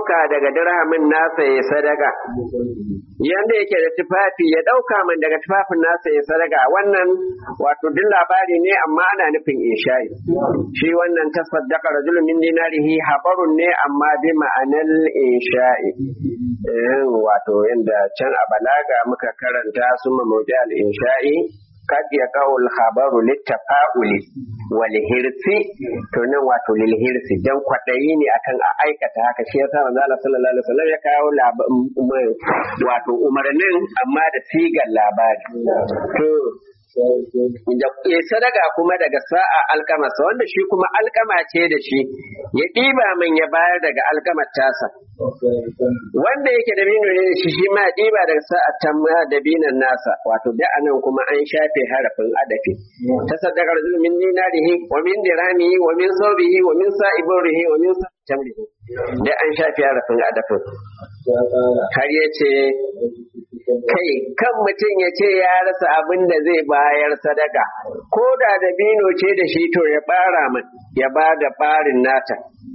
ɗauka daga dirhamin nasa ya sadaka yanda yake da tufafi ya ɗauka min daga tufafin nasa ya sadaka wannan wato duk labari ne amma ana nufin insha'i shi wannan tasaddaqa rajulun min dinarihi habarun ne amma bi ma'anar insha'i wato yanda can a balaga muka karanta summa mawdi al insha'i kad ya kawul khabaru littafa'uli wal hirsi to nan wato lil hirsi dan kwadayi ne akan a aikata haka shi yasa manzo Allah sallallahu alaihi wasallam ya kawo wato umarnin amma da sigar labari to ya sadaka kuma daga sa'a alkamasa wanda shi kuma alkama ce da shi ya ɗiba min ya bayar daga alkamar tasa wanda yake da bino ne shi shi ma ɗiba daga sa'a tamma da binan nasa wato da anan kuma an shafe harafin adafi ta sadaka rajul min dinarihi wa min dirhamihi wa min sawbihi wa min sa'iburihi wa min tamrihi da an shafe harafin adafin har ya ce kai kan mutum ya ce ya rasa abin da zai bayar sadaka ko da dabino ce da shi to ya bara min ya ba da barin nata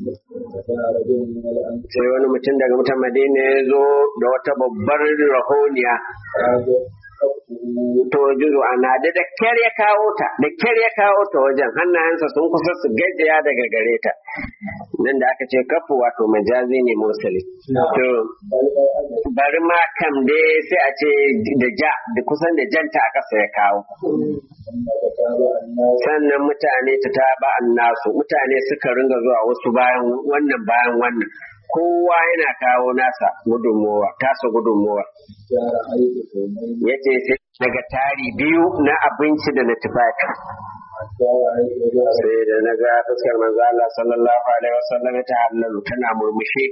sai wani mutum daga mutum madina ya zo da wata babbar rahoniya to juzu ana da da kyar ya kawo ta da kyar ya kawo ta wajen hannayensa sun kusa su gajiya daga gare ta nan da aka ce kafu wato majazi ne musali to bari ma kam dai sai a ce da ja da kusan da janta a ƙasa ya kawo sannan mutane ta taba nasu mutane suka ringa zuwa wasu bayan wannan bayan wannan kowa yana kawo nasa gudunmowa tasa gudunmowa yace sai daga tari biyu na abinci da na tufafi sai da na ga fuskar manzo Allah sallallahu alaihi wasallam ta hallalu tana murmushi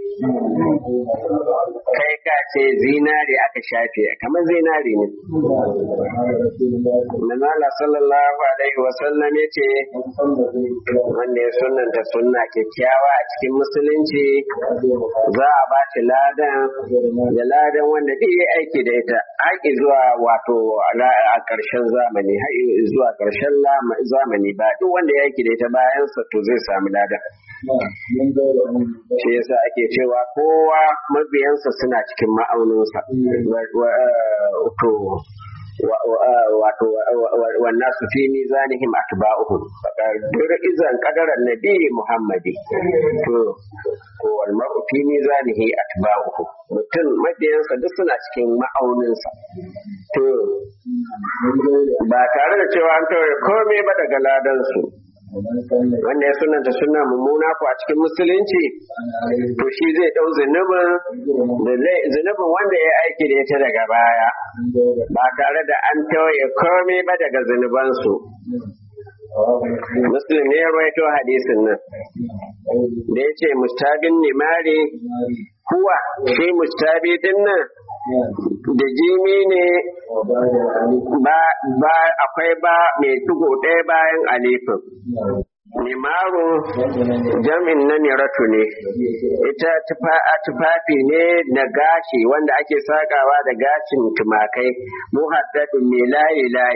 kai ka ce zinari aka shafe kamar zinari ne manzo Allah sallallahu alaihi wasallam ya ce wanda ya sunnanta sunna kyakkyawa a cikin musulunci za a ba shi ladan da ladan wanda duk ya aiki da ita haƙi zuwa wato a ƙarshen zamani haƙi zuwa ƙarshen zamani ba duk wanda ya aiki da ita bayan sa to zai samu ladan shi yasa ake cewa kowa mabiyansa suna cikin ma'auninsa to wato wannan su fi mizanihim atba'uhum dur izan qadaran nabi muhammadi to ko wal mar'u fi mizanihi atba'uhu mutum mabiyansa duk suna cikin ma'auninsa to ba tare da cewa an tauye komai ba daga ladan su wanda ya sunanta suna mummuna ko a cikin musulunci to shi zai ɗau zunubin zunubin wanda ya aiki da ita daga baya ba tare da an tauye komai ba daga zunubansu muslim ne ya rawaito hadisin nan da ya ce mustabin nimari kuwa shi mustabi din nan da jimi ne ba akwai ba mai tugo ɗaya bayan alifin Nimaru jam'in na miratu ne, ita tufafi ne na gashi wanda ake sakawa da gashin tumakai, muhaddadin mai layi-layi.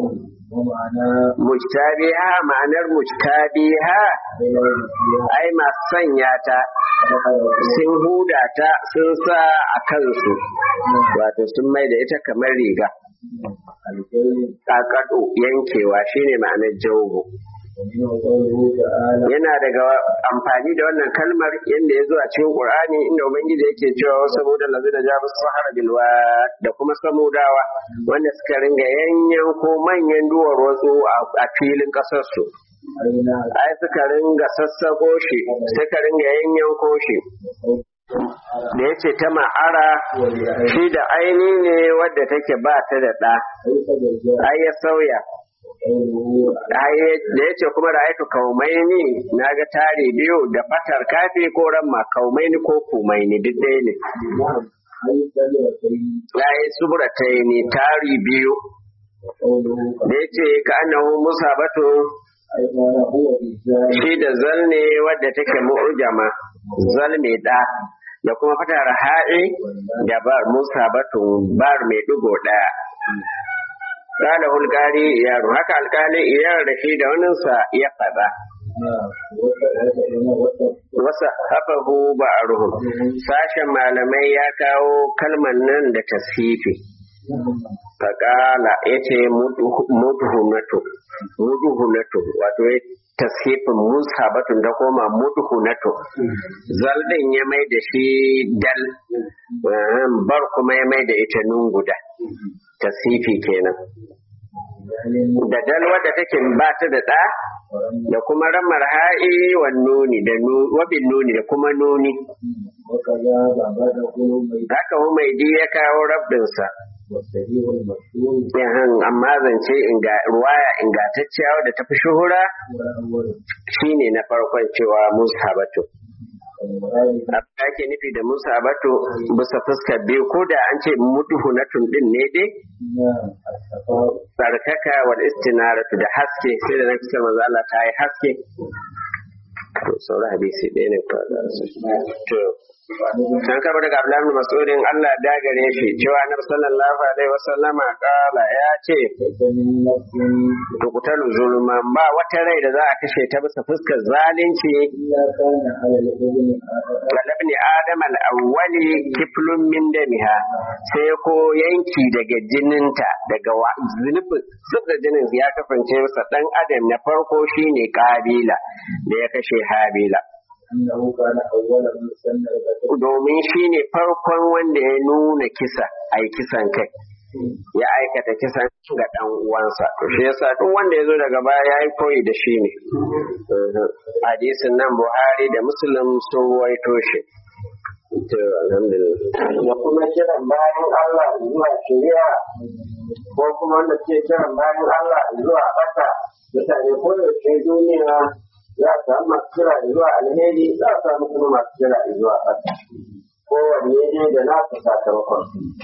Mujtabiha ma'anar mujtabiha ai masu sanya ta sun huda ta sun sa a kansu wato sun mai da ita kamar riga. Ƙaƙaɗo yankewa shine ma'anar jawo. yana daga amfani da wannan kalmar yadda ya zo a cikin Qur'ani inda Ubangiji yake cewa saboda lazu da jabu sahara bilwa da kuma samudawa wanda suka ringa yanyan ko manyan duwar wasu a filin ƙasar su ai suka ringa sassako shi suka ringa yanyan ko shi da ya ce ta ma'ara shi da aini ne wadda take ba ta da ɗa ai ya sauya da ya ce kuma ra'ayatu kaumaini na ga tare biyu da fatar kafi ko ramma kaumaini ko kumaini duk ɗaya ne ya yi subura ta ne tari biyu da ya ce ka annahu musa bato shi da zal ne wadda take mu'ujama zal mai ɗa da kuma fatar ha'i da bar musa batun bar mai ɗigo ɗaya Kada hulƙari yaro haka alƙali iyar da shi da waninsa ya faɗa. wasa hafahu ba'aruhum sashen malamai ya kawo kalman nan da tashifi faƙala ya ce mudhunatu mudhunatu wato ya tashifin mushabatun da koma mudhunatu zal din ya mai da shi dal bar kuma ya mai da ita nun guda tashifi kenan da dal wadda take ba ta da ɗa da kuma ramar ha'i wa nuni da wabin nuni da kuma nuni haka humaidi ya kawo rabdinsa yahan amma zance ruwaya ingantacciya wadda ta fi shuhura shine na farkon cewa musabatu abin da ake nufi da musabatu bisa fuskar biyu ko da an ce muduhu na tundin ne dai tsarkaka wal istinaratu da haske sai da na fuskar manzo Allah ta yi haske to sauran hadisi ɗaya ne to Can kaba daga Abdullahi bin Mas'udin Allah da gare shi cewa Annabi sallallahu alaihi wasallama kala ya ce tukutalu zulman ba wata rai da za a kashe ta bisa fuskar zalunci galabni Adam al-awwali kiflun min damiha sai ko yanki daga jininta daga zunubin da jinin ya kasance sa dan adam na farko shine kabila da ya kashe habila domin shi ne farkon wanda ya nuna kisa a yi kisan kai ya aikata kisan ga ɗan uwansa to shi yasa duk wanda ya zo daga baya ya yi koyi da shi ne hadisin nan buhari da muslim sun ruwaito shi to alhamdulillah da kuma kiran bayan Allah zuwa shari'a ko kuma wanda ke kiran bayan Allah zuwa bata mutane ko yaushe duniya za a samu masu kira zuwa alheri za a samu kuma masu kira zuwa ƙasa kowanne ne da nasu sakamakon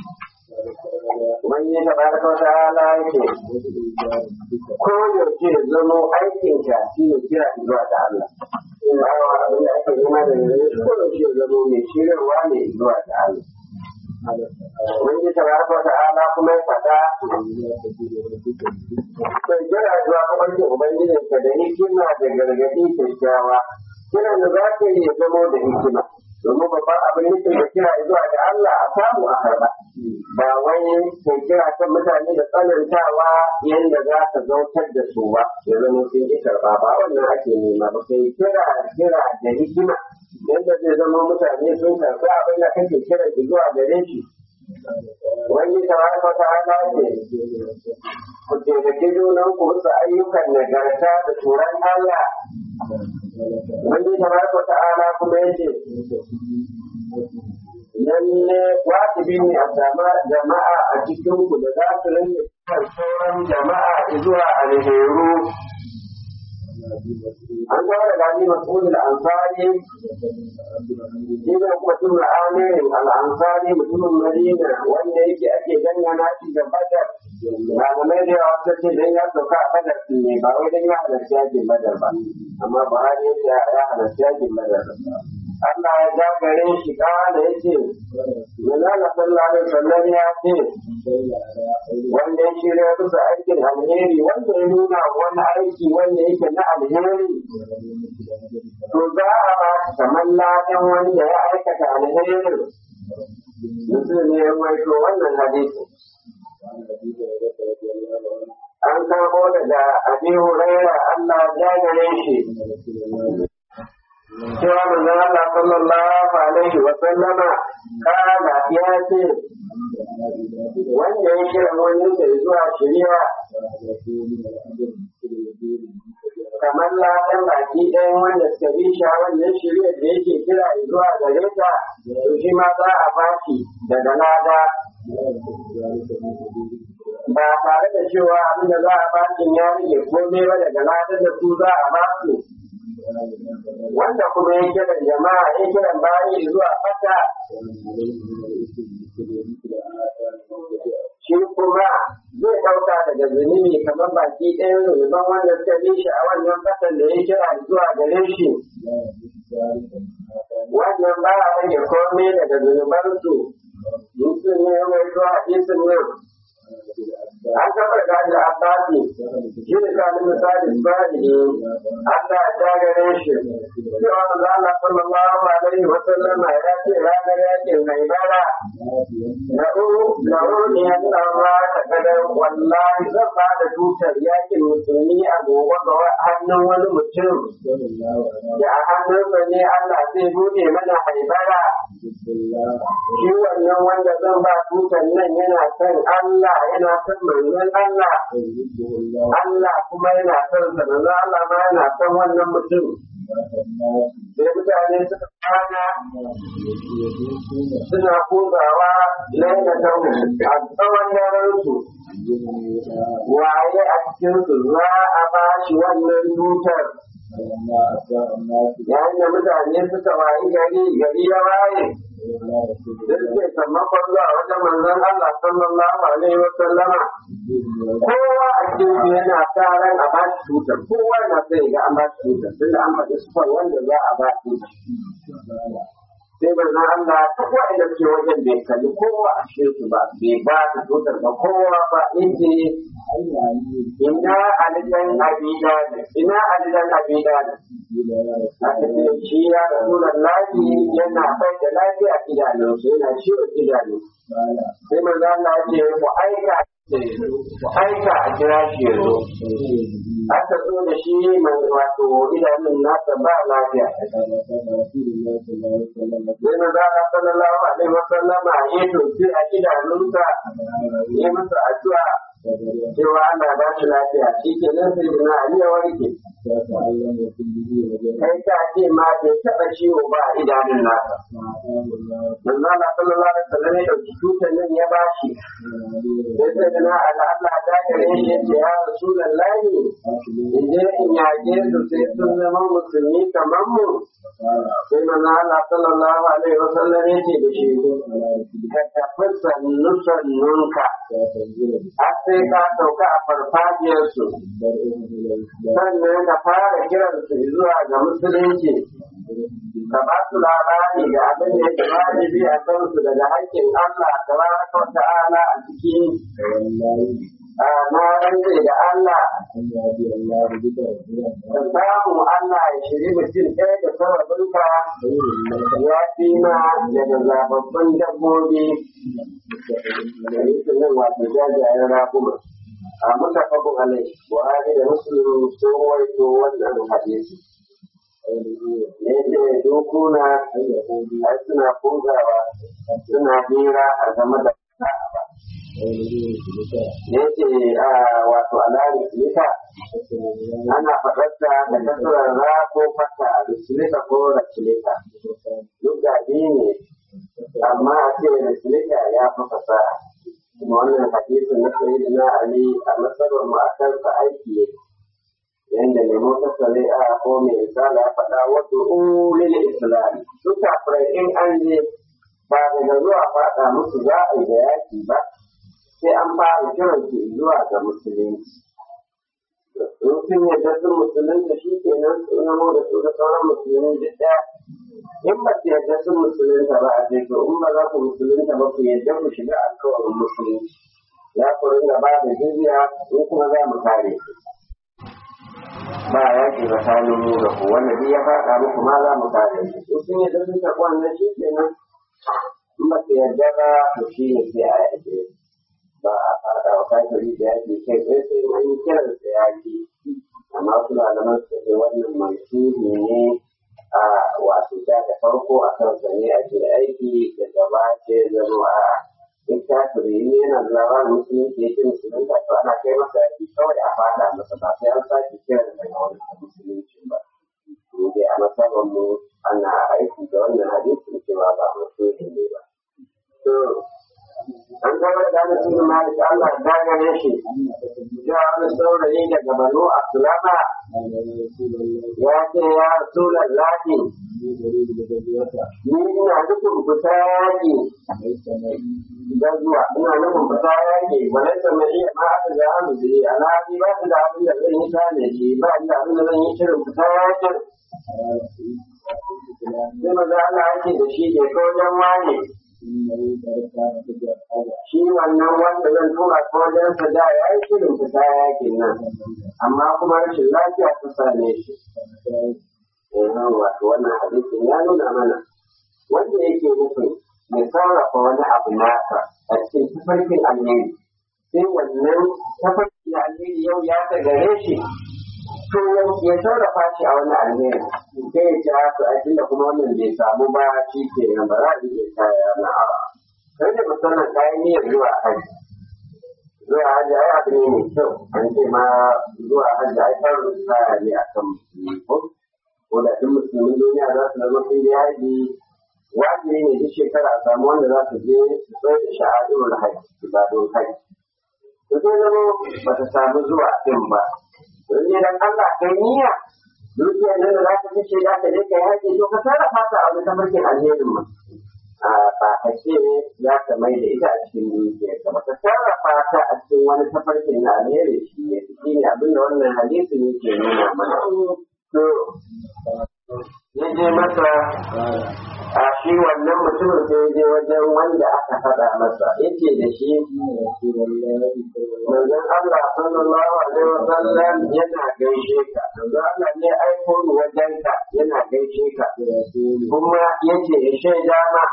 wani ta ba da wata hala yake ko yaushe zamo aikin ka shi ne kira zuwa da Allah bawa abin da ake nema da yanzu ko yaushe zamo mai shirarwa ne zuwa da Allah wani ta ba da wata hala kuma ya faɗa Sai kira zuwa kabarkin Ubangijinka da hikima da gargaɗi kyakkyawa, kiran da za ka yi zamo da hikima, domin babban abin nufin da kira zuwa da Allah a samu a karɓa. Ba wai kai kira kan mutane da tsanantawa yadda za ka zautar da su ba, ya zama sun ƙi karɓa ba wannan ake nema ba kai kira kira da hikima yadda zai zama mutane sun karɓi abin da kake kira zuwa gare shi. Wani tabaraka ta ala ce, ku taimaki junan ku bisa ayyukan nagarta da tsoron Allah. Wani tabaraka ta ala kuma ya ce, lalle wajibi ne a sama jama'a a cikin ku da za su rinke sauran jama'a zuwa alheru. An kawo da gani mas'ul al-ansari Ina mutum amirin al'ansari mutumin Madina wanda yake ake dangana shi da Badar. Malamai da yawa suka ce dan ya sauka a Badar ne ba wai dan ya halarci yakin Badar ba. Amma Buhari ya ce ya halarci yakin Badar. Allah ya ja gare shi kana ya ce, Manala sallallahu alaihi wasallam ya ce, wanda ya shirya bisa aikin alheri wanda ya nuna wani aiki wanda yake na alheri to za a ba shi kamar ladan wanda ya aikata alherin mutum ne ya waito wannan hadisi an kamo daga abi huraira Allah ya gare shi cewa manzon Allah sallallahu alaihi wa sallama kana ya ce wanda ya kira wani sai zuwa shari'a kamar ladan baki ɗayan wanda suka bi shi wannan shirya da yake kira zuwa gare ta to shi ma za a bashi daga lada ba tare da cewa abin da za a bashi ya rage komai ba daga ladan da su za a basu wanda kuma ya kiran jama'a ya kiran bayi zuwa fata shi kuma zai ɗauka daga zunubi kamar baki ɗaya zunuban wanda suka bi shi a wannan fatan da ya kira zuwa gare shi wannan ba a rage komai daga zunubansu mutum ne mai zuwa hadisin nan an taɓa gaji abbasi shi ne sa nuna sadi sadi Allah ya gare shi cewa da Allah sallallahu alaihi wa sallama ya ce ranar yakin haibara na uru na uru ne ya tsawa ta kadar wallahi zan ba da tutar yakin musulmi a gobe ga hannun wani mutum da a hannunsa ne Allah zai bude mana haibara shi wannan wanda zan ba tutar nan yana son Allah yana son manzon Allah Allah kuma yana son sa manzon Allah ma yana son wannan mutum sai mutane suka kwana suna kuzawa laifatan a tsawon daren su waye a cikin su za a ba shi wannan tutar yayin da mutane suka wayi gari gari ya waye duk ke sammakon zuwa wajen manzon Allah sallallahu alaihi wa sallama kowa a cikin yana sa ran a ba shi tutar kowa na sai ga an ba shi tutar tunda an faɗi sufar wanda za a ba shi sai manzon Allah duk wa'anda ke wajen bai kalli kowa a cikin su ba bai ba ta tutar ba kowa ba inda ina alidan abida ina alidan abida a cikin shi ya rasulun lafi yana bai da lafiya idanunsu yana ciwon idanu sai manzo Allah ce ku aika ku aika a kira shi ya zo aka zo da shi mai wato idanun nasa ba lafiya sai manzo Allah sallallahu alaihi wasallama ya tofi a idanunsa ya masa addu'a cewa ana ba shi lafiya shi ke nan sai na Ali ya warke kai ta ce ma bai taɓa ciwo ba a idanun nasa manzo Allah sallallahu alaihi wasallam ya dauki tutar nan ya bashi sai sai na ala Allah ta gare shi ya ce ya rasulullahi in je in yaje su sai sun zama musulmi kamar mu sai manzo Allah sallallahu alaihi wasallam ya ce da shi ka tafi sannu sannunka har sai ka sauka a farfajiyarsu sannan ka fara kiransu zuwa ga musulunci ka ba su labari da abin da yake wajibi a kansu daga haƙƙin Allah tabaraka wa ta'ala a cikin na rantse da Allah da samu Allah ya shiri mutum ɗaya da sababinka ya fi ma daga zababbin dabbobi da yake nan wato jajayen raguma a mutafakun alai buhari da muslim sun waito wannan hadisi ne ce dokuna ai suna kungawa suna hira a game da ba ya ce wato alari silika ana faɗarta da kasuwar ra ko fata da silika ko rasilika duk da ne amma a ce rasilika ya fi fasaha kuma wannan hadisin na sayi na ali a nasarar mu a kansa aiki ne yanda ne mun kasale a ko mai misala ya faɗa wato ulil islam duk kafirai in an je ba daga zuwa faɗa musu za a yi da yaki ba sai an fara kiran su zuwa ga musulunci in sun yarda sun musulunta shi kenan su namo da su da sauran musulmi duk ɗaya in ba su yarda sun musulunta ba a ce to in ba za ku musulunta ba ku yarda ku shiga alkawarin musulunci za ku ringa ba da jizya in kuma za mu kare ku ba ya ke tsakanin mu da ku wanda duk ya faɗa muku ma za mu kare ku in sun yarda sun tafi wannan shi kenan in ba su yarda ba to shi ne sai a yarda ba a faɗa wa kafiri da yaki kai sai sai an yi kiran sa yaki amma wasu malaman su ce wannan mansuhi ne a wato da da farko a kansa ne ake aiki da gaba ce zama a in kafiri ne yana da labarin musulunci ya ce musulunta to ana kai masa yaki kawai a faɗa masa ba sai an sake kiran daga wani musulunci ba mu dai a masaban mu ana aiki da wannan hadisin cewa ba mansuhi ne ba an zama da ana cikin malik Allah ya gane shi ya wani saurayi daga banu asulama ya ce ya rasulan lafi ni ina nufin fita yaƙi da zuwa ina nufin fita yaƙi walai da mai iya ma aka ga hannu da iya na ji ba da abin da zan yi tane shi ba da abin da zan yi shirin fita yaƙin sai maza Allah ake da shi ke ko wajen wani shi wannan wanda zan tura ko wajen sa da ya yi shirin fita yakin nan amma kuma rashin lafiya ta same shi wato wannan hadisin ya nuna mana wanda yake nufin ya sarrafa wani abu nasa a cikin tafarkin alheri sai wannan tafarkin alheri yau ya ta gare shi to ya sarrafa shi a wani alheri sai ya ci haka a da kuma wannan bai samu ba shi ke nan ba za a iya kaya na awa kai da musamman kayan niyyar zuwa hajji zuwa hajji ai abu ne mai kyau an ce ma zuwa hajji ai farin kaya ne a kan musulmi ko ko da duk musulmin duniya za su zama sun yi haji wajibi ne duk shekara a samu wanda za su je su tsaye da sha'adun haji ibadun haji to sai zama ba ta samu zuwa din ba don ne dan Allah kai niyya dukiyar nan da za ka fice za ka je kai haji to ka sarrafa ta a wani tafarkin alherin ma ba ka ce za ka mai da ita a cikin dukiyar ka ba ka sarrafa ta a cikin wani tafarkin na alheri shi ne shi ne abinda wannan hadisi ne ke nuna mana to ya je masa a shi wannan mutumin sai ya je wajen wanda aka faɗa masa yace da shi manzon Allah sallallahu alaihi wa sallam yana gaishe ka manzon Allah ne aiko ni wajen ka yana gaishe ka kuma yace ya shaida ma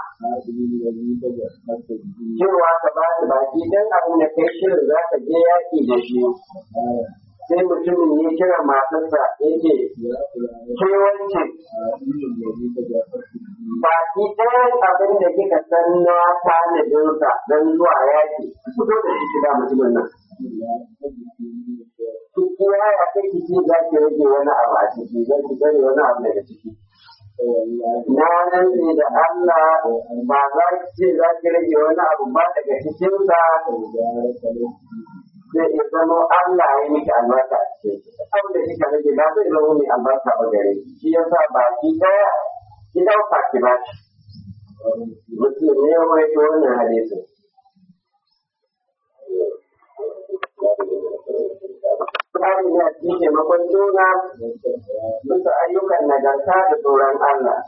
cewa ka ba da baki dan abin da kai shirin za ka je yaƙi da shi sai mutumin ya kira matarsa ya ce ke wance baki ɗayan abin da kika san na tanadinsa don zuwa yaƙi fito da shi shiga mutumin nan Ciki ya yi akai ciki za ki rage wani abu a ciki zan ki bari wani abu daga ciki. Na rantse da Allah ba za ki ce za ki rage wani abu ba daga cikinsa zai iya zama Allah ya miki albarka a cikin abin da kika rage ba zai zama mai albarka ba gare ki shi yasa baki daya ki dauka ki ba shi mutum ne ya mai ta wannan hadisin Tsarin ya ci taimakon juna bisa ayyukan nagarta da tsoron Allah.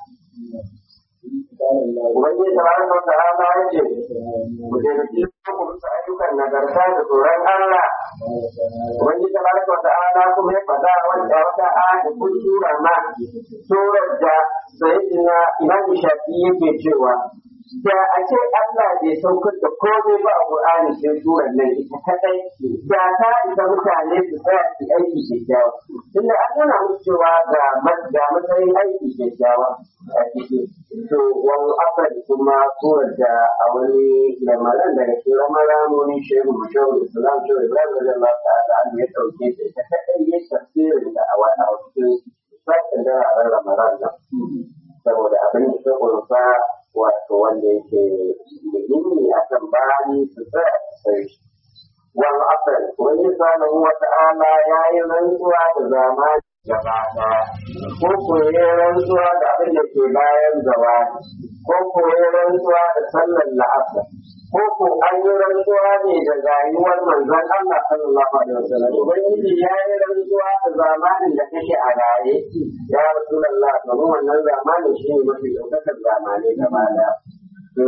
Ubangiji tabaraka wa ta'ala ya ce ku taimaki ku bisa ayyukan nagarta da tsoron Allah. Ubangiji tabaraka wa ta'ala kuma ya faɗa wanda wata aya kun tura ma surar da sayyidina Imam Shafi yake cewa da a ce Allah bai saukar da komai ba a Qur'ani sai surar nan ita kadai da ta isa mutane su tsaya su aiki kyakkyawa tunda an nuna musu cewa ga ga matsayin aiki kyakkyawa a ciki to wani asali kuma surar da a wani lamarin daga cikin ramaramonin shehu shehu islam shehu ibrahim da Allah ta'ala an ya dauke ta ita kadai ya tafsirin da a wani a cikin sakin da a ramaran nan saboda abin da ta kunsa wato wanda yake muhimmi akan bani su tsaya su sai shi. Wal asal wani subhanahu wa ta'ala ya yi rantsuwa da zamani gaba ɗaya ko ko ya rantsuwa da abin da ke bayan zawani ko ko ya rantsuwa da sallar la'asar ko ko an yi rantsuwa ne da rayuwar manzon Allah sallallahu alaihi wasallam ubangiji ya yi rantsuwa da zamanin da kake a raye ya rasulullah domin wannan zamanin shi ne mafi ɗaukakar zamanai gaba ɗaya to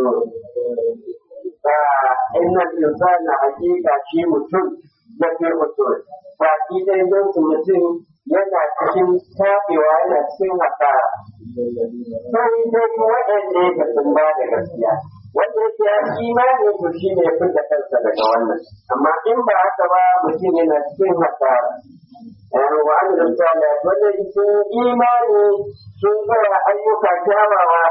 inna insana hakika shi mutum da ke usul baki ɗaya don su mutum yana cikin tabewa yana cikin hasara sai dai waɗanda ya sun ba da gaskiya wanda yake ya imani to shi ne ya da kansa daga wannan amma in ba haka ba mutum yana cikin hasara wa an da tsala wanda sun imani sun tsaya ayyuka kyawawa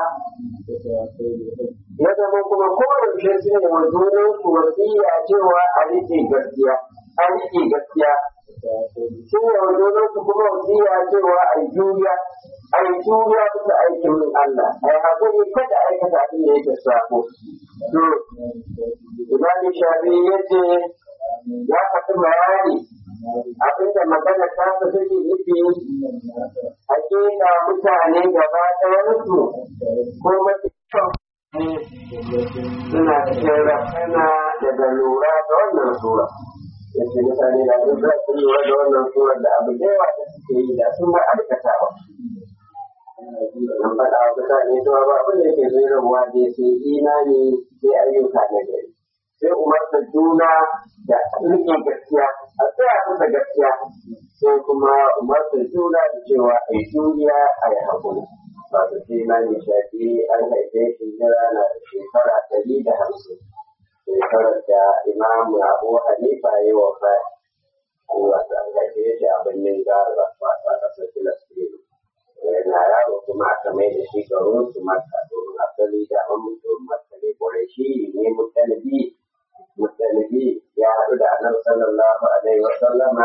ya zama kuma kowace su ne wa junan su wasiya cewa a rike gaskiya a rike gaskiya sun yi wa junan su kuma wasiya cewa a yi juriya a yi juriya bisa aikin min Allah a yi haƙuri kada aikata abin da yake sako to Imam Shafi ya ce ya faɗi bayani abinda magana ta fi take nufi hakika mutane gaba ɗayansu ko mafi suna cikin rafana daga lura da wannan sura yace mutane da duk za su lura da wannan sura da abu da yawa da suke yi da sun bar aikatawa Nan faɗa wa mutane cewa ba abin da yake zai rabuwa dai sai imani sai ayyuka na gari. Sai umarta juna da riƙe gaskiya, a tsaya kusa gaskiya, sai kuma umarta juna da cewa a yi juriya a yi haƙuri. Wato sai imani shafi an haife shi jira na shekara ɗari da hamsin. Shekarar da imamu Abu Hanifa ya yi wa faya. Allah ta haife shi a birnin Gaza, wato a ƙasar Filistin. yana yaro kuma aka mai da shi garin su maka domin asali da an mutu maka ne kwarai shi ne mutalibi mutalibi ya haɗu da annabi sallallahu alaihi wa sallama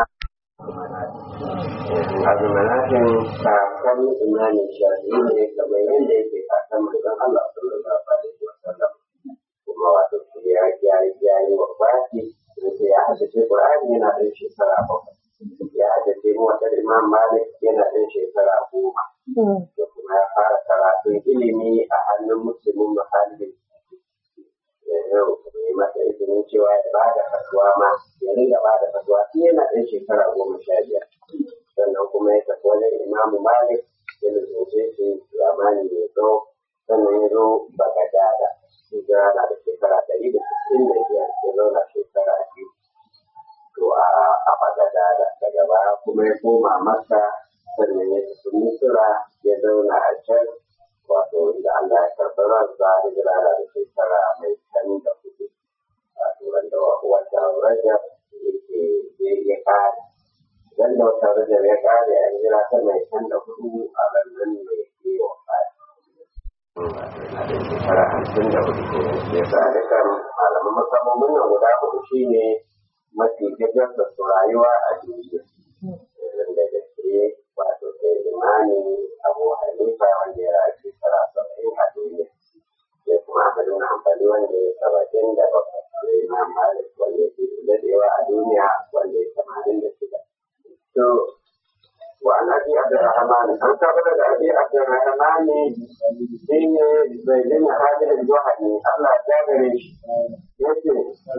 abu manakin kakan imanin shafi ne kamar yadda yake kakan manzon Allah sallallahu alaihi wa sallam kuma wato shi ya ya ya yi wa baki sai ya haddace Qur'ani yana da shekara bakwai ya haddace mu wata Imam Malik yana da shekara goma da kuma ya fara karatun ilimi a hannun musulmin muhallin yau kuma yi masa izinin cewa ya ba da fatuwa ma ya riga ba da fatuwa shi yana ɗan shekara goma sha biyar sannan kuma ya tafi wajen imamu malik ya lalace shi zamani mai tsawo sannan ya zo bagadada hijira na da shekara ɗari da sittin da biyar ya zauna shekara biyu to a bagadada daga baya kuma ya koma masa sannan ya tafi misira ya zauna a can wato inda Allah ya karɓi ransa da jirana da shekara mai can da hudu wato wanda wata rajab yake zai ya kare wanda wata rajab ya kare a hijira ta mai can da hudu a rannan mai ke wa kare shekara hamsin da hudu ke ya sa dukkan malaman masamomin nan guda hudu shine mafi gajarta su rayuwa a duniya da gaske wato sai imani abu hanifa wanda ya rayu shekara saba'in a duniya sai kuma ahmadu na amfani wanda ya saba'in da bakwai sai imam malik wanda ya fi dadewa a duniya wanda ya tamanin da shida to wa an abi abdurrahman an tabbata da abi abdurrahman shi ne bai dina hajjar juhani allah ya gare shi yace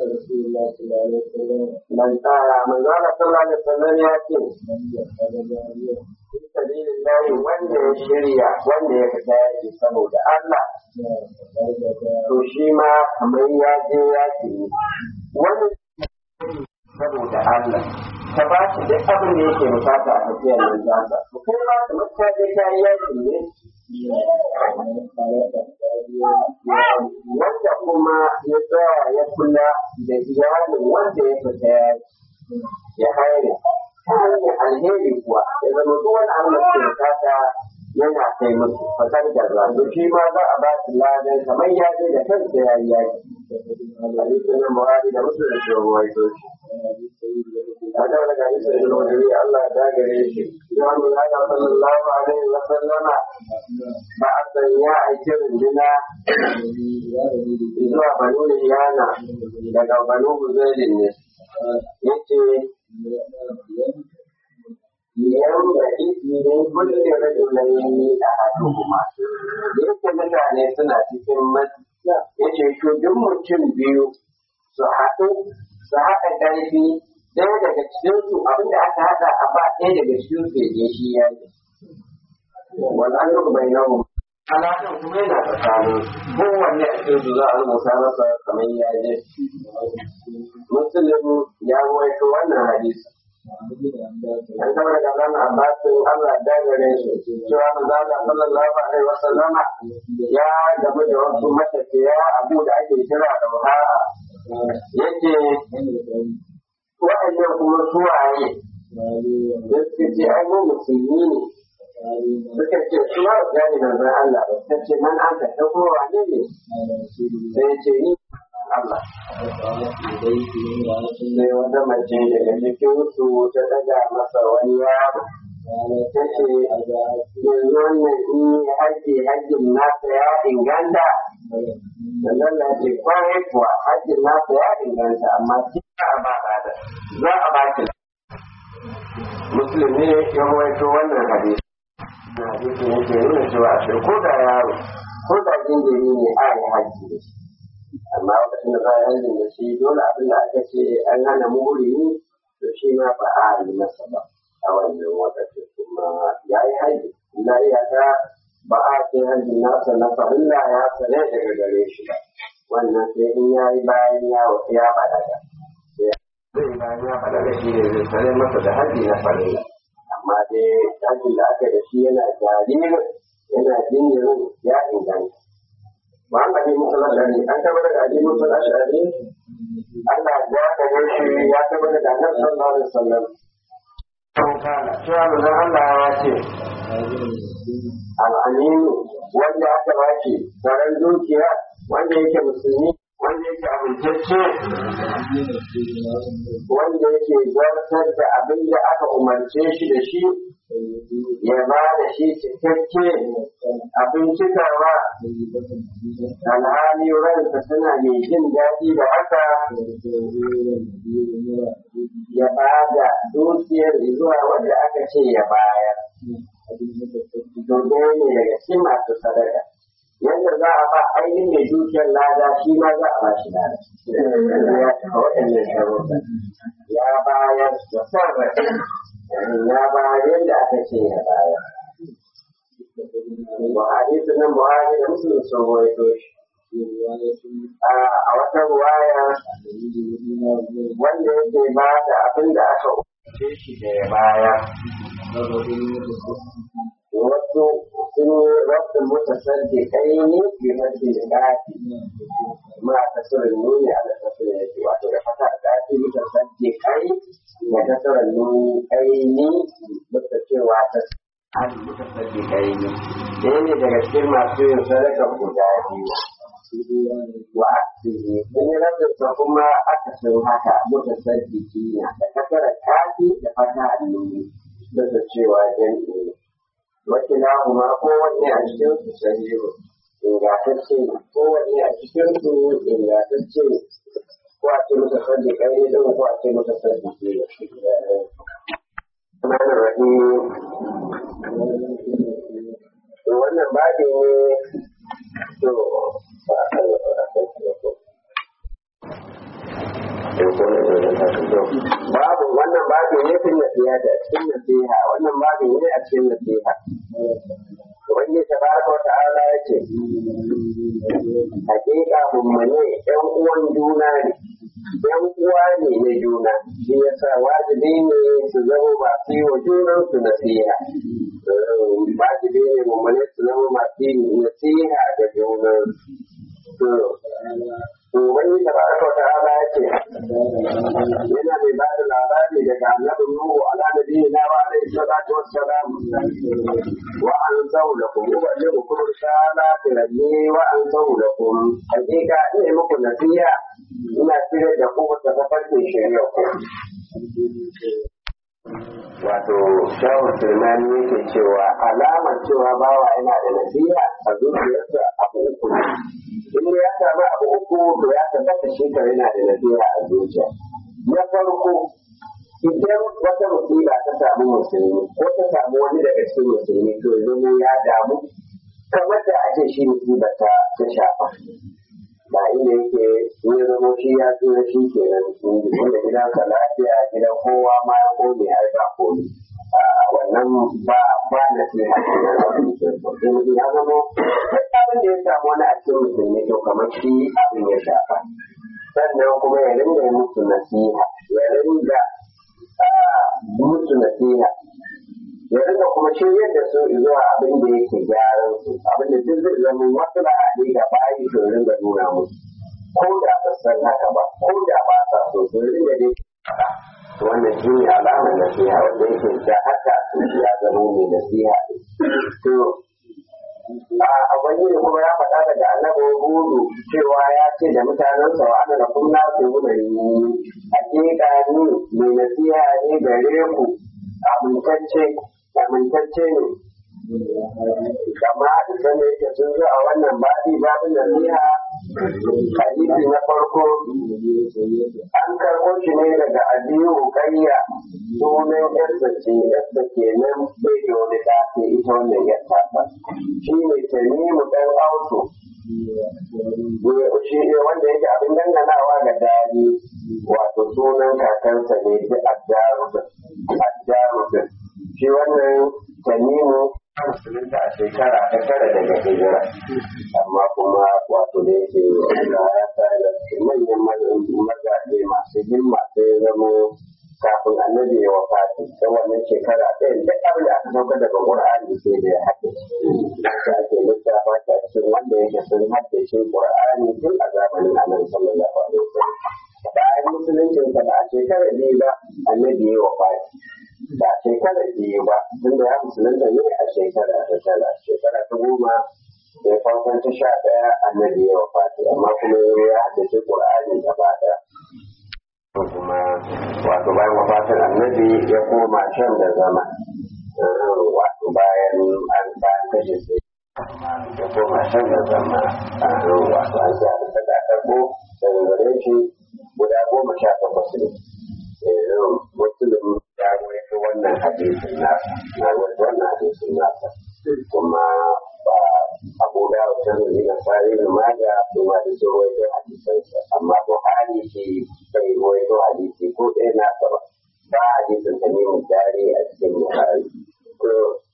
man tsara man zala sallallahu alaihi wasallam ya ce sabilillahi wanda ya shirya wanda ya fita yaki saboda Allah to shi ma kamar ya je yaki ne wani saboda Allah ka ba shi duk abin da yake bukata a tafiyar nan zasa to kai ma kamar ka je ka yi yaki ne wanda kuma ya tsaya ya kula da iyalin wanda ya fita ya haire ta hanyar alheri kuwa ya zama duk wani abu da ke bukata yana kai musu fasar garba to shi ma za a ba shi ladan kamar ya je da kansa ya yi yaki hadisin nan buhari da musu da shi ruwaito shi a da daga hadisin da wani Allah ya dagare shi ya mu ya ga sallallahu alaihi wa sallama ba a san ya aiki runduna zuwa banu yana daga banu huzailin ne yace yan da izinin kulle rajulaini a haduma da yake mutane suna cikin masu yace to duk mutum biyu su haɗu su haɗa ƙarfi ɗaya daga cikinsu abinda aka haɗa a ba ɗaya daga cikin su ya shi ya yi wannan duk bai namu alaƙar kuma yana tsakanin kowanne a cikin su za a rubuta masa kamar ya je muslim ya waito wannan hadisi an kama daga zan abbasin Allah da gare shi cewa manzala sallallahu alaihi wa sallama ya gamu da wasu matafiya abu da ake kira da wahala yace waɗannan kuma suwaye da suka ce an yi musulmi ne suka ce su ma gani manzon Allah ba suka ce man an ka ɗauko wane ne sai ce ni Allah. Sai wata mace daga cikin su ta daga masa wani yaro. Ta ce, yanzu wannan in yi haji hajjin nasa ya inganta. Sannan na ce, kwarai kuwa hajjin nasa ya inganta, amma shi za a ba da za a ba ki. Musulmi ya rawaito wannan hadisi. Na hadisi yake nuna cewa a ko da yaro, ko da jinjiri ne a yi hajji da shi. amma lokacin da za a yanzu da shi dole abin da aka ce an hana muri to shi ma ba a yi masa ba a wannan lokacin kuma ya yi haji na iyaka ba a ce hajjin nasa na farilla ya sane daga gare shi ba wannan sai in ya yi bayan ya ya balaga zai bayan ya balaga shi ne zai sane masa da hajji na farilla amma dai hajjin da aka da shi yana jaririn yana jinjirin ya inganta ba an gaji musu lashari an taɓa daga aji musu lashari Allah ya gare shi ya taɓa daga annabi sallallahu alaihi wasallam cewa manzon Allah ya ce al'aminu wanda aka ba shi tsaron dukiya wanda yake musulmi wanda yake amintacce wanda yake zartar da abin da aka umarce shi da shi ya ba da shi cikakke abin cikawa alhali ransa tana mai jin daɗi da haka ya ba da dukiyar zuwa wanda aka ce ya bayar domin ne daga cikin masu sadaka yadda za a ba ainihin mai dukiyar lada shi ma za a ba shi lada ya cika waɗannan sharuɗa ya bayar da son rai ya bayar yadda aka ce ya bayar Buhari sunan Buhari da Musulun sun rawaito shi a wata ruwaya wanda yake ba da abin da aka umarce shi da ya baya wasu sun yi rabin mutasaddi kai ne bi mafi da gafi ma ta surin nuni a da tafiya yake wato da fata da gafi mutasaddi kai da ta surin nuni kai ne mutta cewa ta hali mutasaddi kai ne ɗaya ne daga cikin masu yin sadaka guda biyu wa asiri sun yi rabin sa kuma aka sun haka mutasaddi kina da kasara kafi da fata nuni da cewa jami'i wakila kuma kowanne a cikin su sahihu ingantacce ne kowanne a cikin su ingantacce ne ko a ce masa sadi kai din ko a ce masa sadi ke Mana rahi wannan babi ne to ba a kan wata babu wannan babu ne fin nasiha da cikin nasiha wannan babu ne a cikin nasiha wanda ta baraka wa ta'ala ya ce hakika mummune yan uwan juna ne yan uwa ne na juna shi yasa wajibi ne su zama masu yi wa junan su nasiha wajibi ne mummune su zama masu yi nasiha ga junan su Ubangiji da baraka wa ta'ala ya ce, yana mai ba da labari daga annabi Nuhu ala nabi na wa alaihi salatu wassalam wa an sau da kuma ubangi ku kuma shala tiranni wa an sau da kuma hakika ina muku nasiha ina cire da ku ta tafarkin shari'a ku. Wato, shawar Sulmani yake cewa alamar cewa bawa yana da nasiha a zuciyarsa abu uku ne. in ya samu abu uku to ya tabbata shi kare yana da nasiha a zuciya na farko idan wata musiba ta samu musulmi ko ta samu wani daga cikin musulmi to ya zama ya damu kamar da ake shi musibar ta ta shafa ba inda yake ya zama shi ya tsira shi kenan wanda gidansa lafiya gidan kowa ma ya kone ai ba kone wannan ba ba na ce ya zama duk abin da ya samu wani a cikin musulmi to kamar shi abin ya shafa sannan kuma ya ringa musu nasiha ya ringa musu nasiha ya ringa kuma shiryar da su zuwa abin da yake gyaran su abin da duk zai zama wasu da haɗe ga bayi to ringa nuna musu ko da ba san haka ba ko da ba sa so to ringa dai wannan shi ne alamar nasiha wanda yake da haka ya zama mai nasiha to a wani ne kuma ya faɗa daga annabi hudu cewa ya ce da mutanensa wa ana da kunna su guda ni hakika ni mai nasiha ne gare ku amintacce amintacce ne kama da ne yake sun zo a wannan babi babin nasiha hadisi na farko an karɓo shi ne daga abiyu kayya sunan yarsa ce yarsa ke nan bai da wani ɗafi ita wannan yarsa ta shi ne tanimu ɗan auto shi ne wanda yake abin danganawa ga dadi wato sunan kakansa ne da addarubin addarubin shi wannan tanimu musulunta a shekara ta tara daga hijira amma kuma wato da yake Allah ya sa da manyan mazaje masu himma sai zamo kafin annabi ya wafati ta wannan shekara ɗaya da abin da aka sauka daga Qur'ani sai da ya haddace da ake lissafa ta cikin wanda yake sun haddace Qur'ani tun a zamanin Annabi sallallahu alaihi wasallam bayan musuluncin sa ba a shekara biyu ba annabi ya wafati ba a shekara biyu ba tunda ya musulunta ne a shekara ta tara shekara ta goma da farkon ta sha ɗaya annabi ya wafati amma kuma ya haddace Qur'ani gaba ɗaya kuma wato bayan wafatin annabi ya koma shan da zama wato bayan an bayan kashe sai ya koma shan da zama wato an sa da ta karbo daga gare shi guda goma sha takwas ne musulun ya rawaito wannan hadisin nasa na rawaito wannan hadisin nasa kuma ba abu da wata zuri na sare da maga su ma da sun rawaito hadisansa amma buhari shi bai rawaito hadisi ko ɗaya nasa ba ba hadisin ta ne jari a cikin buhari ko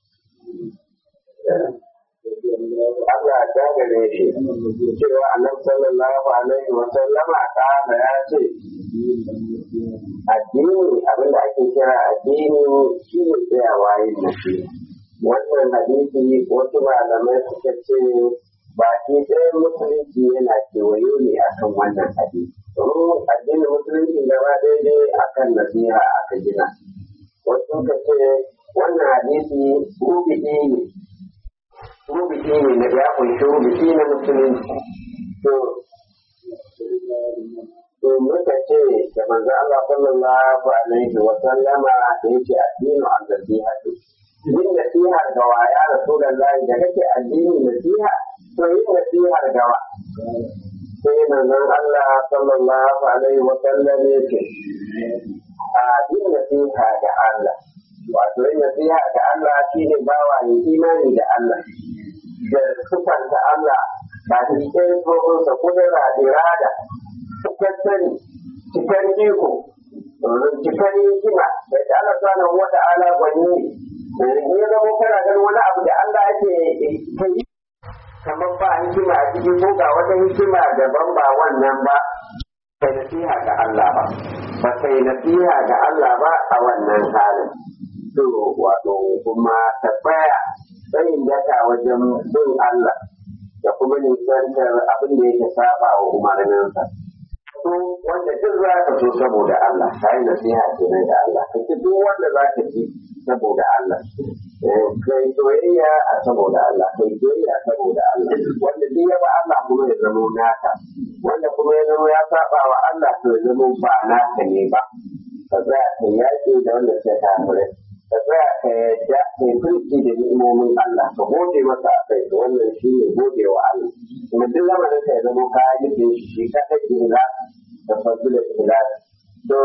Allah ta gare shi cewa annabi sallallahu alaihi wa sallama kana ya ce addini abinda ake kira addini shi ne tsayawa yin nafi wannan hadisi wasu malamai suka ce baki ɗaya musulunci yana kewayo ne akan wannan hadisi domin addinin musulunci gaba daidai akan nasiha aka gina wasu suka ce wannan hadisi rubiɗi ne rubuci ne na ya kunshi rubuci na musulunci to to muka ce da manzo Allah sallallahu alaihi wa sallama da yake addinu al-nasiha yin nasiha ga wa ya rasulullahi da kake addini nasiha to yin nasiha ga wa sai manzon Allah sallallahu alaihi wa sallam yake a yin nasiha ga Allah wato yin nasiha ga Allah shine bawa ne imani da Allah da sufanta Allah ba da cikin tsohonsa kudura da irada cikar sani cikar iko cikar hikima da ta Allah sanar wata ala gwani ne ya zama kana ganin wani abu da Allah ake kai kamar ba hikima a cikin ko ga wata hikima daban ba wannan ba kai nasiha ga Allah ba ba kai nasiha ga Allah ba a wannan halin to wato kuma tabbaya tsayin daka wajen bin Allah da kuma nisantar abin da yake saba wa umarninsa. So wanda duk za ka so saboda Allah, ka yi nasiha kenan da Allah, ka ci duk wanda za ka ci saboda Allah. Kai soyayya a saboda Allah, kai soyayya saboda Allah. Wanda duk ya ba Allah kuma ya zamo naka, wanda kuma ya zamo ya saba wa Allah to ya zamo ba naka ne ba. Ka za ka yaƙi da wanda suka kafirai. ka tsaya ka yadda kai furci da ni'imomin Allah ka gode masa a kai to wannan shi ne gode wa Allah kuma duk lamarin ka ya zama ka yi da shi shi ka ta kira da fasu da kira to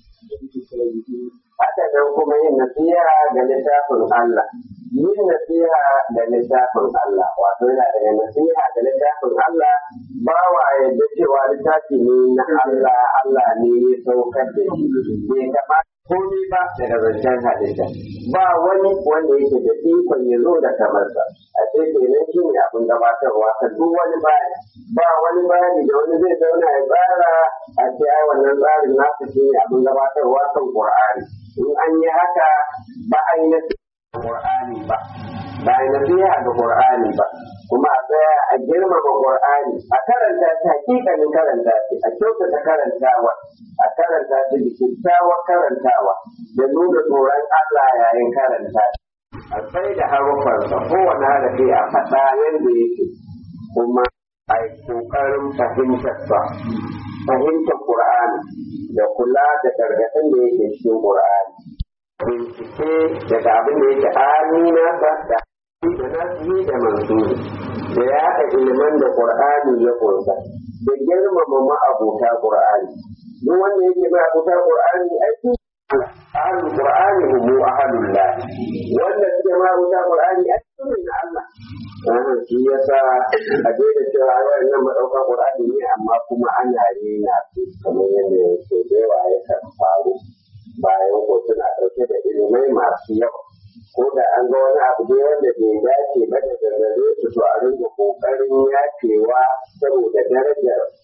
haka nan kuma yin nasiha ga littafin Allah yin nasiha da littafin Allah wato yana daga nasiha ga littafin Allah ba wa yadda cewa littafi ne na Allah Allah ne ya saukar da shi bai kamata komai ba daga zancen halitta ba wani wanda yake da ikon ya zo da kamarsa a ce kenan shi ne abin gabatarwa ka duk wani bayani ba wani bayani da wani zai zauna ya tsara a ce ai wannan tsarin nasu shi ne abin gabatarwa kan qur'ani in an yi haka ba a yi nasiha qur'ani ba ba a yi nasiha ga qur'ani ba kuma a tsaya a girmama qur'ani a karanta shi hakikanin karanta shi a kyautata karantawa a karanta shi da kyakkyawar karantawa da nuna tsoron Allah yayin karanta shi a sai da harufansa kowane harafi a faɗa yadda yake kuma a yi ƙoƙarin fahimtarsa fahimtar Qur'ani da kula da gargaɗin da yake cikin Qur'ani bincike daga abin da yake amina da da nasihi da mansuri da ya haɗa ilimin da Qur'ani ya ƙunsa da girmama ma'abuta Qur'ani duk wanda yake ma'abuta Qur'ani aiki ahlul Qur'ani humu ahlul la wanda suke ma'abuta Qur'ani aiki ne na Allah wannan shi yasa a daina cewa wannan madauka Qur'ani ne amma kuma ana rena su kamar yadda yake da yawa ya kan faru bayan ko suna ɗauke da ilimai masu yawa ko da an ga wani abu dai wanda bai dace ba daga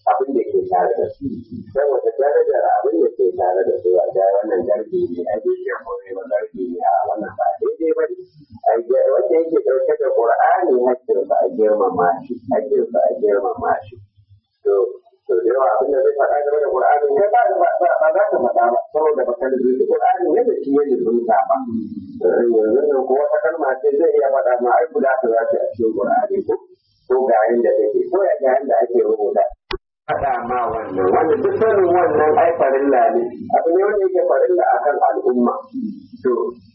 abin da ke tare da su saboda darajar abin da ke tare da su a ga wannan garbi ne a gefe kore ba garbi ne a wannan ba daidai ba ne wanda yake ɗauke da ƙur'ani hakkinsa a girmama shi hakkinsa a girmama shi to to da yawa abin da zai faɗa game da ƙur'ani ne ba ba za ka faɗa ba saboda ba ka lulluɓi ƙur'ani ne da shi ya lulluɓa ba yanzu nan ko wata kalma ce zai iya faɗa ma ai guda ta za ta a cikin ƙur'ani ko ko ga yanda take ko ya ga yanda ake rubuta faɗa ma wannan wanda duk sanin wannan ai farilla ne abu ne wanda yake farilla akan al'umma to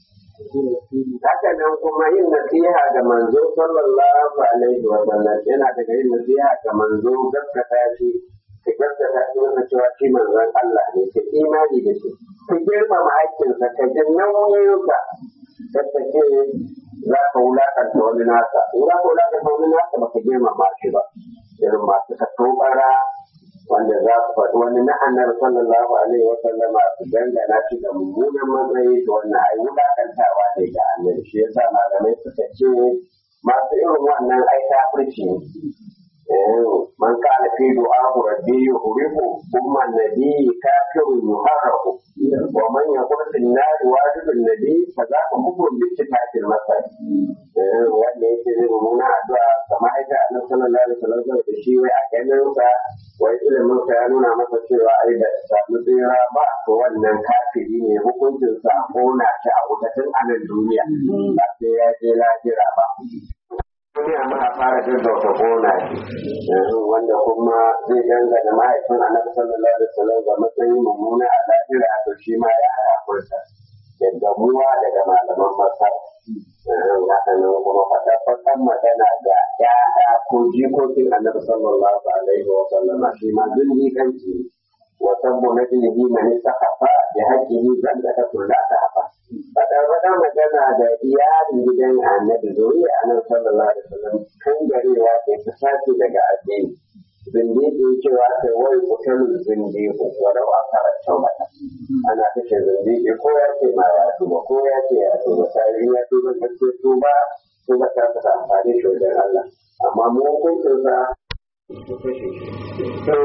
haka nan kuma yin nasiha ga manzo sallallahu alaihi wa sallam yana daga yin nasiha ga manzo gaskata shi ka gaskata shi wanda cewa shi manzon Allah ne ka imani da shi ka girmama haƙƙinsa ka ji nauyinsa ka ce za ka wulakanta wani nasa in za ka wulakanta wani nasa ba ka girmama shi ba irin masu ka tobara wanda za su faɗi wani na annabi sallallahu alaihi wa sallama su dangana shi da mummunan matsayi da wannan ai wulakantawa ne ga annabi shi yasa malamai suka ce masu irin wannan ai kafirci ne man kana fi du'ahu rabbi yuhriku thumma nabi kafirun yuharraku wa man yaqul fil nar wajibun nabi fa za ka mutu bi tifatil masal wanda yake zai mummuna addu'a kamar aika annabi sallallahu alaihi wasallam da shi wai a ganin sa wai ilimin sa ya nuna masa cewa ai da samu tsira ba to wannan kafiri ne hukuncin sa kona shi a wutatin anan duniya ba sai ya je lahira ba duniya muka fara gaggauta kona shi wanda kuma zai dangana mahaifin annabi sallallahu alaihi wasallam ga matsayin mummuna a lahira to shi ma ya hakurta da gamuwa daga malaman masar hakanan kuma fataffatan magana ga ya'ya ko jikokin annabi sallallahu alaihi wa sallama shi ma zindiƙanci wa sabbu na dinihi mani sakafa da hajjihi zan da ta kula ta hafa fataffata magana da iyalin gidan annabi zuriya annabi sallallahu alaihi wa sallam kan garewa ke ta sace daga addini zindiƙi cewa sai wai kutalin zindiƙi wadau a karanta mata ana kashe zindiƙi ko ya ce ma ya tuba ko ya ce ya tuba sai ya tuba da ce tuba tuba ta fasa amfani shi wajen Allah amma mu hukuncin sa to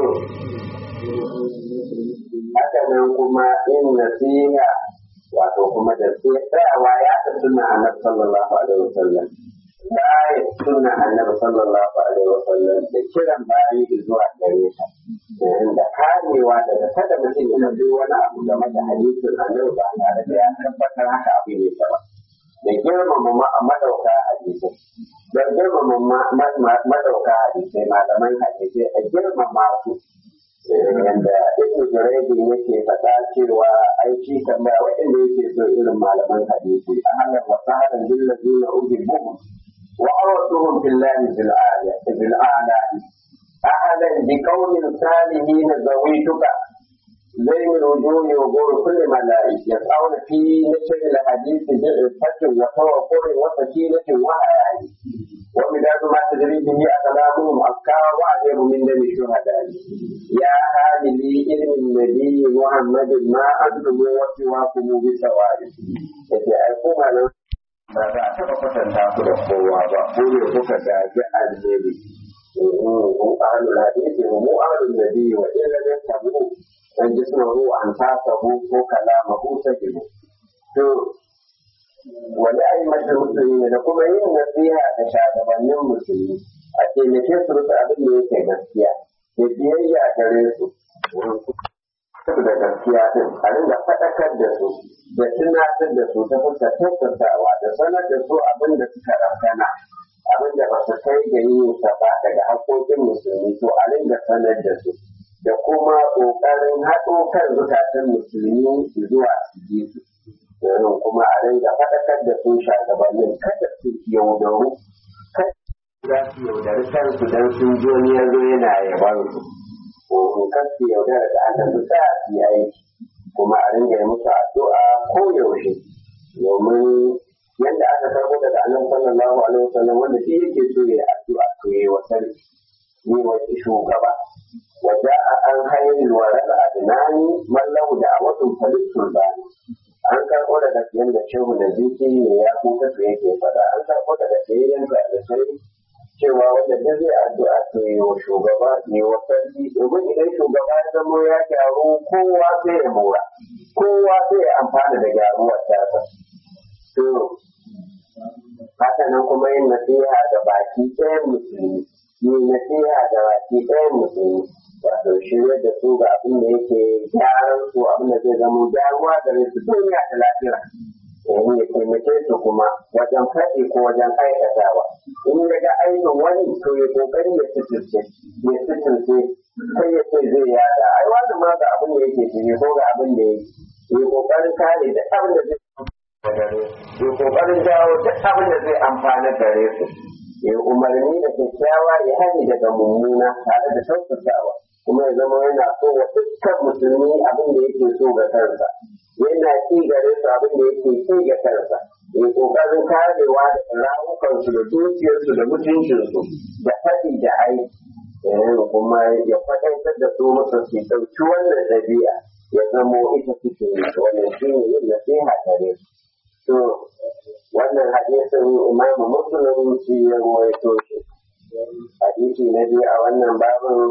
haka nan kuma in nasiha wato kuma da tsayawa ya ta suna annabi sallallahu alaihi wasallam bayan suna annabi sallallahu alaihi wasallam da kiran bayi zuwa gare ta da karewa daga kada mutum yana duk wani abu game da hadisin annabi ba tare da ya tabbatar haka abu ne ba da girmama madauka hadisai da girmama madauka hadisai malaman hadisai a girmama su yanda ibnu juraydi yake faɗa cewa ai shi tambaya waɗanda yake so irin malaman hadisi a halar wasahalan lillazina ujibuhum وأرسلهم في الله في الآية في الأعلى أحدا بقول صالحين زويتك زين الوجوه وقول كل ملائكة يسعون في نشر الحديث بعفة وتوقر وسكينة وحياة ومداد ما تدري به أقلامهم أفكار وأعجب من دم الشهداء يا حامل علم النبي محمد ما أنتم وسواكم بسواد يتعرفون على ba za a taɓa kwatanta ku da kowa ba ko ne kuka gaji alheri mu ahlul hadisi mu ahlul nabi wa illa lam tabu dan jismahu an tasahu ko kalamahu sajibu to wani ayi mata musulmi da kuma yin nasiha ga shagabannin musulmi a taimake su rufe abin da yake gaskiya da biyayya gare su da gaskiya din a ringa faɗakar da su da tunatar da su ta fuskar tattaunawa da sanar da su abin da suka rafana abin da ba su kai ga yin sa ba daga haƙoƙin musulmi to a ringa sanar da su da kuma ƙoƙarin haɗo kan zukatan musulmi zuwa su ji su domin kuma a ringa faɗakar da su shagabannin kada su yaudaru kada za su yaudari kansu don sun ji wani yanzu yana yaban su ko kan su yaudara da aka su sa su yi aiki kuma a ringa yi musu addu'a ko yaushe domin yadda aka karbo daga annabi sallallahu alaihi wasallam wanda shi yake so ya addu'a to yayi wa sarki ni wa shugaba wa ja'a an hayyul waral adnani man lahu da'watun falisul bani an karbo daga yanda shehu da ziki ne ya kuka su yake fada an karbo daga sayayyan da sai cewa wanda duk zai addu'a to yi wa shugaba ne wa sarki shi domin idan shugaba ya zamo ya gyaru kowa sai ya mora kowa sai ya amfana da gyaruwar tasa to haka nan kuma yin nasiha ga baki ɗayan musulmi yin nasiha ga baki ɗayan musulmi wato shirya da su ga abin da yake gyaran su abin da zai zama gyaruwa gare su duniya da lafiya yanzu ya taimake su kuma wajen faɗi ko wajen aikatawa in ya ga aikin wani to ya kokari ya sitirce ya sitirce sai ya ce zai yada ai wani ma ga abin da yake shirye ko ga abin da yake ya kokarin kare da abin da zai ya kokarin jawo duk abin da zai amfana gare su ya umarni da kyakkyawa ya hani daga mummuna tare da tausasawa kuma ya zama yana so wa dukkan musulmi abin da yake so ga kansa yana ki gare su abin da yake ki ga kansa ya kokarin karewa da rawukansu da dukiyarsu da mutuncinsu da faɗi da aiki kuma ya faɗaitar da su musu su ɗauki wannan ɗabi'a ya zamo ita suke wannan shi ne yin nasiha gare su to wannan hadisin imamu muslim shi ya ruwaito shi hadisi na biyu a wannan babin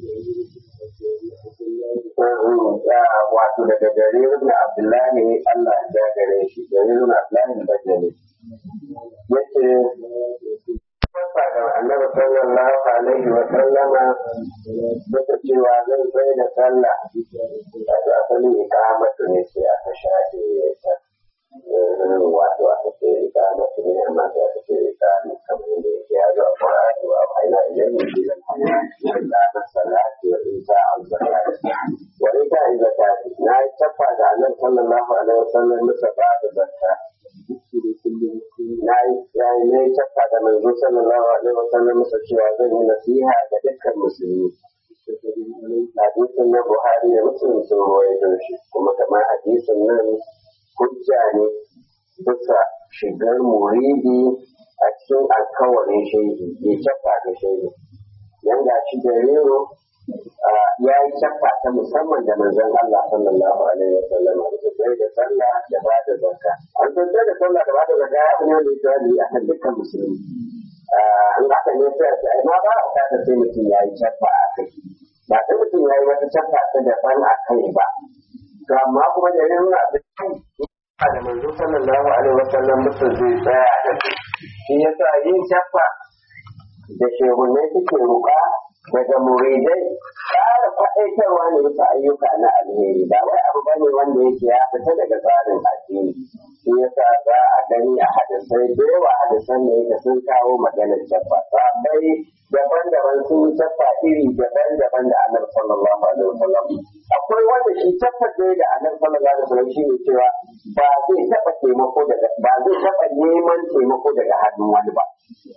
wato daga gare ibn abdullahi Allah ya gare shi gare ibn abdullahi bajali yace ga annabi sallallahu alaihi wa sallama duka cewa zan tsaye da sallah wato asalin ikamatu ne sai aka shafe ta wato aka ce ikamatu ne amma sai aka ce ikamu kamar yadda yake ya zo a Qur'ani wa aina ilayhi bi al-hayati salati wa isa al-zakati wa ita zakati na tafa da annabi sallallahu alaihi wa sallam musa ba da zakka na yi ne tafa da manzo sallallahu alaihi wa sallam musa cewa zan yi nasiha ga dukkan musulmi hadisin na Buhari da Muslim sun rawaito shi kuma kamar hadisin nan hujja ne bisa shigar muridi a cikin alkawarin shehi bai cafa da shehi yan ga shi da rero ya yi cafa ta musamman da manzon Allah sallallahu alaihi wa sallam da tsaye da sallah da ba da zakka an tsaye da sallah da ba da zakka ya ne da tsari a kan dukkan musulmi an haka ne sai a ai ma ba a ta sai mutum ya yi cafa a kai ba sai mutum ya yi wata cafa ta daban a kai ba to amma kuma da nuna da da manzo sallallahu alaihi wasallam mutum zai tsaya da su shi yasa yin shafa da shehunai suke ruka daga muridai ƙara faɗaitarwa ne bisa ayyuka na alheri ba wai abu bane wanda yake ya fita daga tsarin addini shi yasa za a gani a hadisai da yawa hadisan da yake sun kawo maganar shafa sabai daban-daban sun yi shafa iri daban-daban da annabi sallallahu alaihi wasallam akwai wanda shi tabbatar da annabi sallallahu alaihi wasallam shine cewa ba zai taba taimako daga ba zai taba neman taimako daga hannun wani ba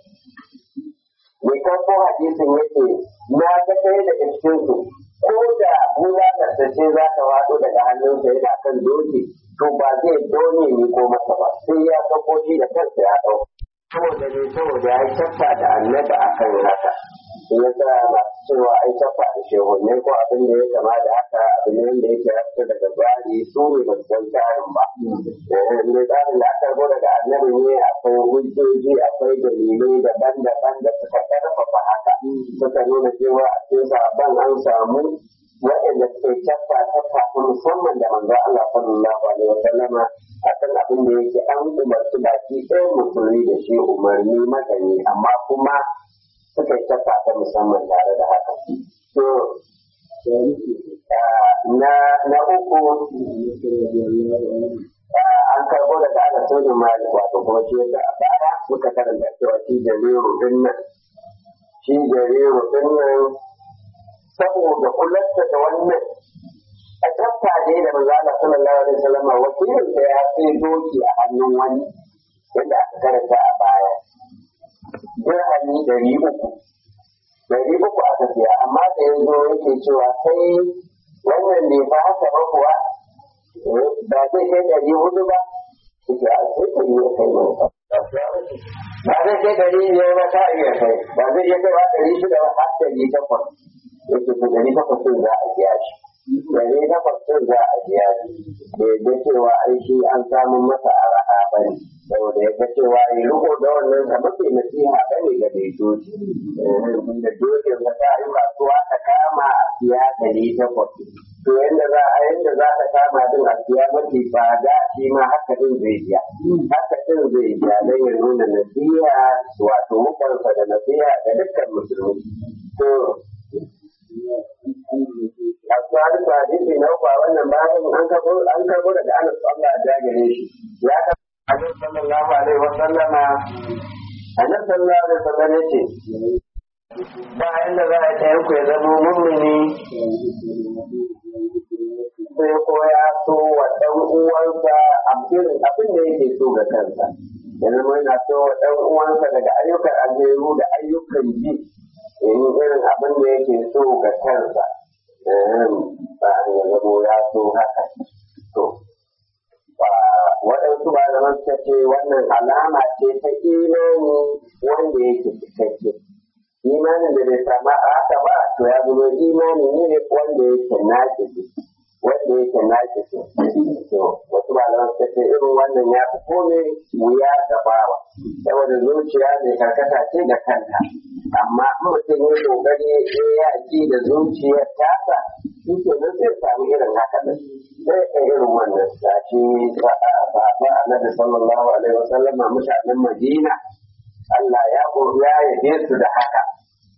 mai karko hadisin yake na ga ɗaya daga cikin su ko da bulalar da ce za ta wado daga hannunsa yana kan doki to ba zai dole ni ko masa ba sai ya sauko shi da kansa ya ɗauka saboda ne saboda ya tafa da annabi akan haka shi ya sa masu cewa ai tafa da shehunne ko abin da ya kama da haka abin ne wanda yake rafta daga tsari su ne ba su san tsarin ba ne tsarin da aka rubuta daga annabi ne akwai hujjoji akwai dalilai daban-daban da suka karfafa haka suka nuna cewa a cikin sabon an samu waɗanda suke tafa tafa ta musamman da manzo Allah sallallahu alaihi wa sallama akan abin da yake an umarci baki ɗaya musulmi da shi umarni magani amma kuma suka yi tafa ta musamman tare da haka. To, na, na uku an karɓo daga ana sojin mali wato kuma shi yadda a baya muka karanta cewa shi jariru din nan shi jariru din nan saboda kularta da wannan a tafa ne da manzo Allah sallallahu alaihi wasallam wakilin da ya sai doki a hannun wani yadda aka karanta a baya dirhami dari uku dari uku aka siya amma da ya zo yake cewa sai wannan ne ba haka ba kuwa ba zai kai dari hudu ba yake a sai dari ya kai mai ba zai kai dari ne ba ta iya kai ba zai iya kai ba dari shida ba har dari takwas yake ko dari takwas din za a biya shi Dari takwas ɗin za a biya da yadda cewa ai shi an samu masa araha ba ne. Saboda ya ga cewa ya riko da wannan sa mafi nasiha ba ne ga mai doki. Da dokin ka ta yi kasuwa ta kama a siya dari takwas. To yadda za a yadda za ta kama din a siya mafi tsada shi ma haka din zai biya. Haka din zai biya don ya nuna nasiha wato mukansa da nasiha ga dukkan musulmi. To a tsari ba hadisi na uku a wannan bayan an karbo an karbo daga Anas Allah ya jagare shi ya ka Annabi sallallahu alaihi wa sallama Annabi sallallahu alaihi wa sallam yace ba inda za a ɗayan ku ya zama mummuni sai ko ya so wa ɗan uwansa abin abin da yake so ga kansa ya zama yana so wa ɗan uwansa daga ayyukan alheru da ayyukan ji in irin abin da yake so ga kansa ba ya zamo ya so haka to waɗansu ba da suka ce wannan alama ce ta imani wanda yake cikakke imanin da bai samu haka ba to ya zama imani ne wanda yake naƙi wanda yake naƙi to wasu ba da suka ce irin wannan ya fi kome wuya da bawa saboda zuciya mai karkata ce da kanta amma in mutum ya kokari ya yaki da zuciyar tasa shi ke nan zai samu irin haka da sai ka irin wannan sashi ba a annabi sallallahu alaihi wasallam mutanen madina Allah ya ya yabe su da haka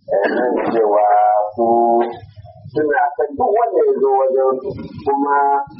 cewa su suna san duk wanda ya zo wajen kuma